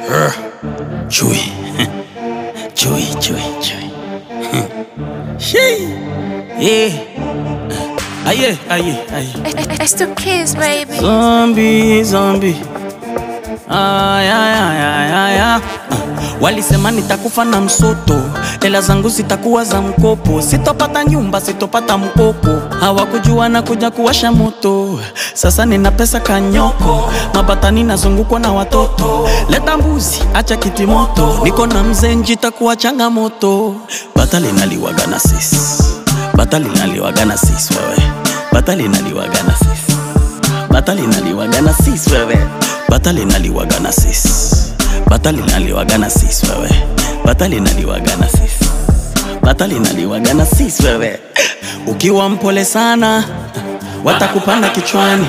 Chui. Chui, chui, chui. Shee. Yeah. Aye, aye, aye. It's the kids, baby. Zombie, zombie. Ay, ay, ay, ay, ay, ay. Walisema nitakufa na msoto, hela zangu zitakuwa za mkopo, sitopata nyumba, sitopata mkopo. Hawakujua na kuja kuwasha moto, sasa nina pesa kanyoko, mabatani nazungukwa na watoto. Leta mbuzi, acha kiti moto, niko na mzee njitakuwa changamoto. Bata linaliwaga na sisi, bata linaliwaga na sisi wewe, bata linaliwaga na sisi bata linaliwaga na sis wewe, bata linaliwaga na sis, bata linaliwaga na sis wewe, bata linaliwaga na sis, bata linaliwaga na sis wewe. Ukiwa mpole sana watakupanda kichwani,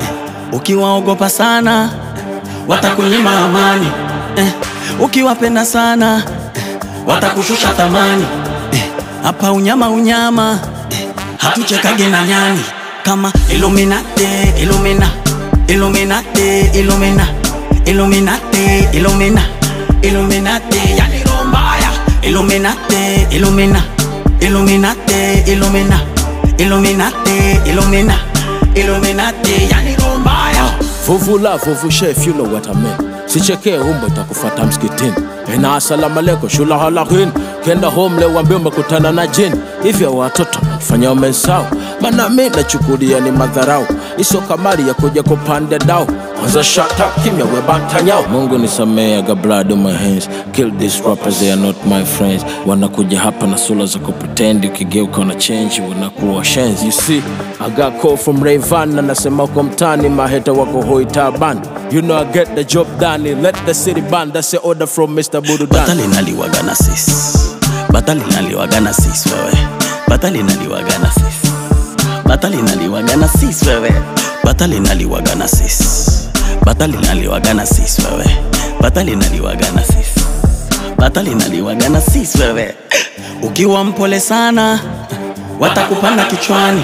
ukiwaogopa sana watakunyima amani eh, ukiwapenda sana watakushusha thamani eh, hapa unyama unyama eh, hatuchekage na nyani kama Illuminati, Illumina, Illuminati, Illumina, Illuminati, Illumina, Illuminati, yani roho mbaya. Illuminati, Illumina, Illuminati, Illumina, Illuminati, Illumina, Illuminati, yani roho mbaya. Vuvu la vuvu chef, you know what I mean. Sichekee umbo itakufata msikitini. Ena asalamu alaikum shula halakin. Kenda home leo wambie umekutana na jini. Hivyo watoto fanya umesahau. Maana mimi nachukulia ni madharau. Iso kamari ya kuja kupanda dao. Kwanza shut up kimya we batanyao. Mungu nisamee I got blood on my hands. Kill these rappers they are not my friends. Wanakuja hapa na sura za kupretend ukigeuka una change wanakuwa shenzi. You see, I got call from Rayvan anasema uko mtani maheta wako hoi taban. You know I get the job done. Let the city ban. That's the order from Mr. Bududan. Bata linaliwaga na sis, bata linaliwaga na sis wewe, bata linaliwaga na sis, bata linaliwaga na sis wewe, bata linaliwaga na sis, bata linaliwaga na sis wewe, bata linaliwaga na sis, bata linaliwaga na sis wewe. Ukiwa mpole sana watakupanda kichwani,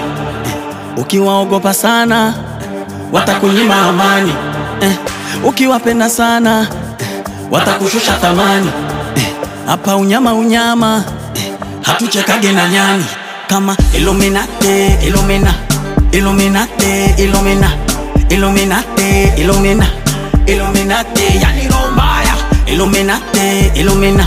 ukiwaogopa sana watakunyima amani eh, ukiwapenda sana watakushusha thamani eh, hapa unyama unyama eh, hatuchekage na nyani kama Illuminati, Illumina, Illuminati, Illumina, Illuminati, Illumina, Illuminati, yani roho mbaya. Illuminati, Illumina,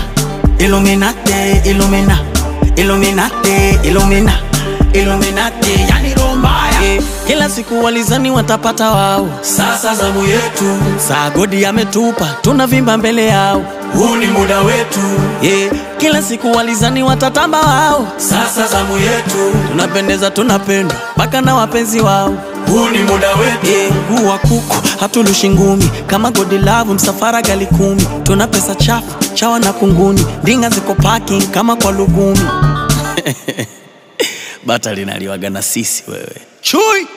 Illuminati, Illumina, Illuminati, Illumina, Illuminati, yani roho mbaya. Eh, Kila siku walizani watapata wao, sasa zamu yetu. Saa godi ametupa, tunavimba mbele yao, huu ni muda wetu. Yeah. Kila siku walizani watatamba wao, sasa zamu yetu. Tunapendeza, tunapendwa mpaka na wapenzi wao, huu ni muda wetu. Yeah. Mguu wa kuku hatulushi ngumi, kama godi lavu msafara gali kumi. Tuna pesa chafu chawa na kunguni, ndinga ziko parking kama kwa lugumi. Bata linaliwaga na sisi wewe, chui